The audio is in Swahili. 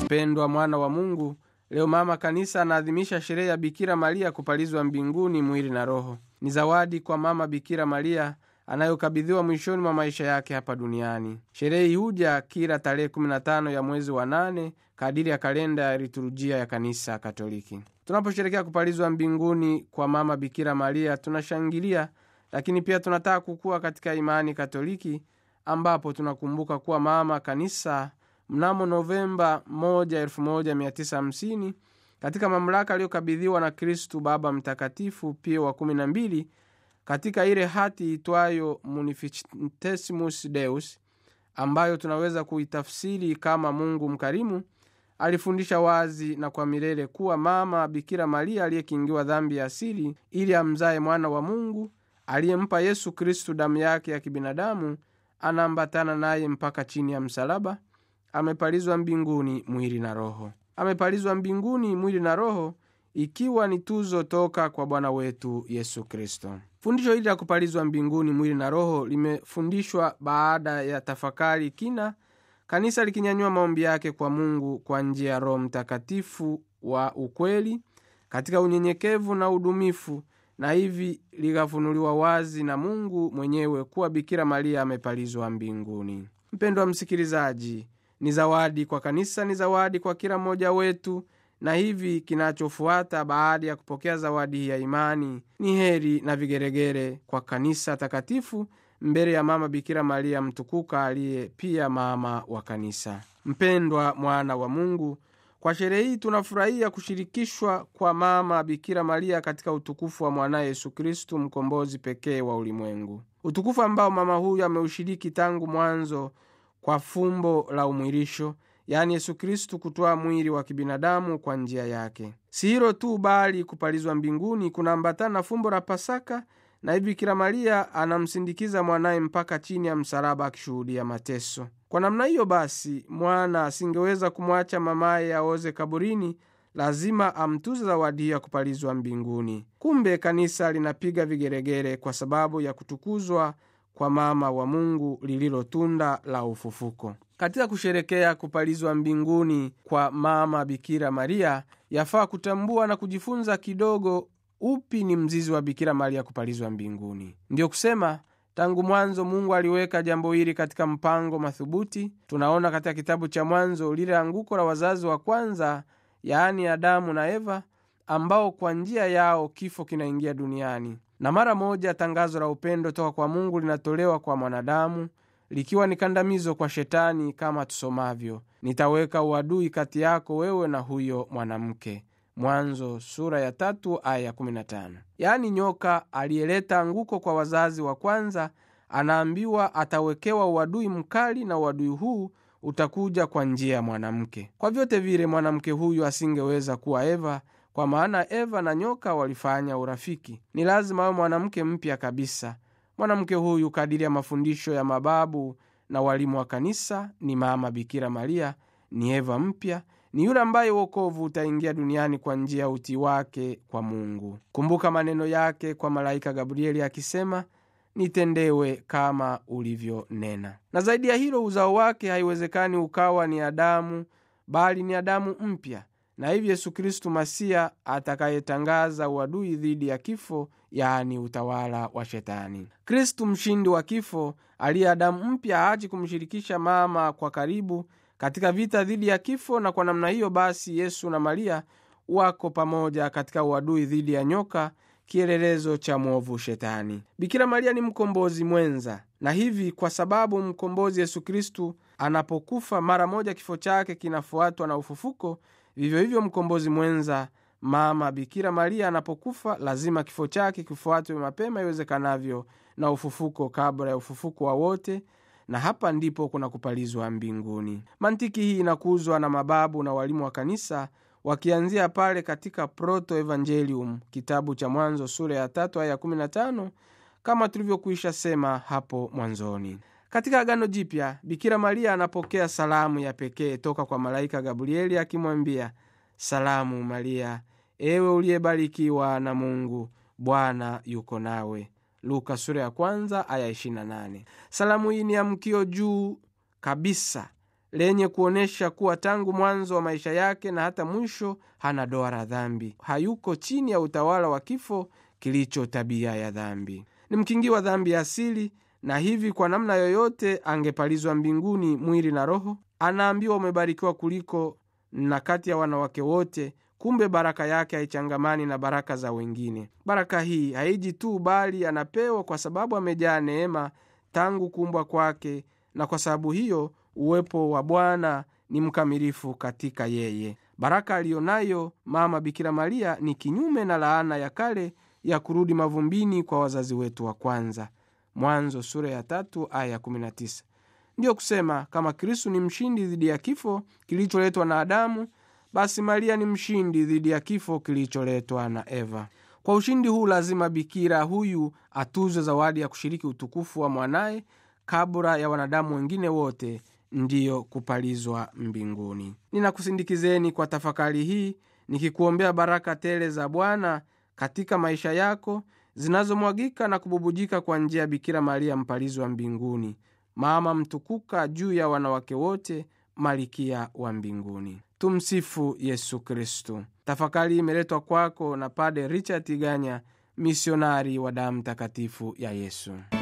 mpendwa mwana wa mungu leo mama kanisa anaadhimisha sherehe ya bikira maria kupalizwa mbinguni mwili na roho ni zawadi kwa mama bikira maria anayokabidhiwa mwishoni mwa maisha yake hapa duniani sherehe hii huja kila tarehe 15 ya mwezi wa nane kadiri ya kalenda ya liturujia ya kanisa katoliki tunaposherekea kupalizwa mbinguni kwa mama bikira maria tunashangilia lakini pia tunataka kukua katika imani katoliki ambapo tunakumbuka kuwa mama kanisa mnamo novemba 1 1950 katika mamlaka aliyokabidhiwa na kristu baba mtakatifu pio wa 12 katika ile hati itwayo munificentissimus deus ambayo tunaweza kuitafsiri kama mungu mkarimu alifundisha wazi na kwa milele kuwa mama bikira maria aliyekingiwa dhambi ya asili ili amzaye mwana wa mungu aliyempa yesu kristu damu yake ya kibinadamu anaambatana naye mpaka chini ya msalaba amepalizwa mbinguni mwili na roho amepalizwa mbinguni mwili na roho ikiwa ni tuzo toka kwa bwana wetu yesu kristo fundisho hili la kupalizwa mbinguni mwili na roho limefundishwa baada ya tafakari kina kanisa likinyanyua maombi yake kwa mungu kwa njia ya roho mtakatifu wa ukweli katika unyenyekevu na udumifu na hivi likafunuliwa wazi na mungu mwenyewe kuwa bikira maria amepalizwa mbinguni mpendwa msikilizaji ni zawadi kwa kanisa ni zawadi kwa kila mmoja wetu na hivi kinachofuata baada ya kupokea zawadi hii ya imani ni heri na vigeregere kwa kanisa takatifu mbele ya mama bikira maria mtukuka aliye pia mama wa kanisa mpendwa mwana wa mungu kwa sherehe hii tunafurahia kushirikishwa kwa mama bikira maria katika utukufu wa mwanaye yesu kristu mkombozi pekee wa ulimwengu utukufu ambao mama huyu ameushiriki tangu mwanzo kwa fumbo la umwilisho yaani yesu kristu kutoa mwili wa kibinadamu kwa njia yake si hilo tu bali kupalizwa mbinguni kunaambatana na fumbo la pasaka na hivi bikira maria anamsindikiza mwanaye mpaka chini ya msalaba akishuhudia mateso kwa namna hiyo basi mwana asingeweza kumwacha mamaye aoze kaburini lazima amtuze zawadi hiyo ya kupalizwa mbinguni kumbe kanisa linapiga vigeregere kwa sababu ya kutukuzwa kwa mama wa mungu lililo tunda la ufufuko katika kusherekea kupalizwa mbinguni kwa mama bikira maria yafaa kutambua na kujifunza kidogo upi ni mzizi wa bikira maria kupalizwa mbinguni ndiyo kusema tangu mwanzo mungu aliweka jambo hili katika mpango madhubuti tunaona katika kitabu cha mwanzo lile anguko la wazazi wa kwanza yaani adamu na eva ambao kwa njia yao kifo kinaingia duniani na mara moja tangazo la upendo toka kwa mungu linatolewa kwa mwanadamu likiwa ni kandamizo kwa shetani kama tusomavyo nitaweka uadui kati yako wewe na huyo mwanamke mwanzo sura ya tatu aya ya 15 yaani nyoka aliyeleta anguko kwa wazazi wa kwanza anaambiwa atawekewa uadui mkali na uadui huu utakuja kwa njia ya mwanamke kwa vyote vile mwanamke huyu asingeweza kuwa eva kwa maana eva na nyoka walifanya urafiki ni lazima awe mwanamke mpya kabisa mwanamke huyu kadiri ya mafundisho ya mababu na walimu wa kanisa ni mama bikira maria ni eva mpya ni yule ambaye uokovu utaingia duniani kwa njia ya utii wake kwa mungu kumbuka maneno yake kwa malaika gabrieli akisema nitendewe kama ulivyonena na zaidi ya hilo uzao wake haiwezekani ukawa ni adamu bali ni adamu mpya na hivi yesu kristu masia atakayetangaza uadui dhidi ya kifo yaani utawala wa shetani kristu mshindi wa kifo aliye adamu mpya haachi kumshirikisha mama kwa karibu katika vita dhidi ya kifo na kwa namna hiyo basi yesu na maria wako pamoja katika uadui dhidi ya nyoka kielelezo cha mwovu shetani bikira maria ni mkombozi mwenza na hivi kwa sababu mkombozi yesu kristu anapokufa mara moja kifo chake kinafuatwa na ufufuko vivyo hivyo mkombozi mwenza mama bikira maria anapokufa lazima kifo chake kifuatwe mapema iwezekanavyo na ufufuko kabla ya ufufuko wa wote na hapa ndipo kuna kupalizwa mbinguni mantiki hii inakuzwa na mababu na walimu wa kanisa wakianzia pale katika proto evangelium kitabu cha mwanzo sura ya tatu aya 15 kama tulivyokwisha sema hapo mwanzoni katika agano jipya bikira maria anapokea salamu ya pekee toka kwa malaika gabrieli akimwambia salamu maria ewe uliyebarikiwa na mungu bwana yuko nawe luka sura ya kwanza aya 28 salamu hii ni amkio juu kabisa lenye kuonyesha kuwa tangu mwanzo wa maisha yake na hata mwisho hana doa la dhambi, hayuko chini ya utawala wa kifo kilicho tabia ya dhambi. Ni mkingi wa dhambi ya asili, na hivi kwa namna yoyote angepalizwa mbinguni mwili na roho. Anaambiwa umebarikiwa kuliko na kati ya wanawake wote. Kumbe baraka yake haichangamani na baraka za wengine. Baraka hii haiji tu, bali anapewa kwa sababu amejaa neema tangu kuumbwa kwake, na kwa sababu hiyo uwepo wa Bwana ni mkamilifu katika yeye. Baraka aliyonayo mama Bikira Maria ni kinyume na laana ya kale ya kurudi mavumbini kwa wazazi wetu wa kwanza. Mwanzo sura ya tatu aya 19. Ndiyo kusema kama Kristu ni mshindi dhidi ya kifo kilicholetwa na Adamu, basi Maria ni mshindi dhidi ya kifo kilicholetwa na Eva. Kwa ushindi huu lazima bikira huyu atuzwe zawadi ya kushiriki utukufu wa mwanaye kabla ya wanadamu wengine wote, ndiyo kupalizwa mbinguni. Ninakusindikizeni kwa tafakari hii nikikuombea baraka tele za Bwana katika maisha yako zinazomwagika na kububujika kwa njia ya Bikira Maria mpalizi wa mbinguni, mama mtukuka juu ya wanawake wote, malikia wa mbinguni. Tumsifu Yesu Kristu. Tafakari imeletwa kwako na Pade Richard Tiganya, misionari wa damu takatifu ya Yesu.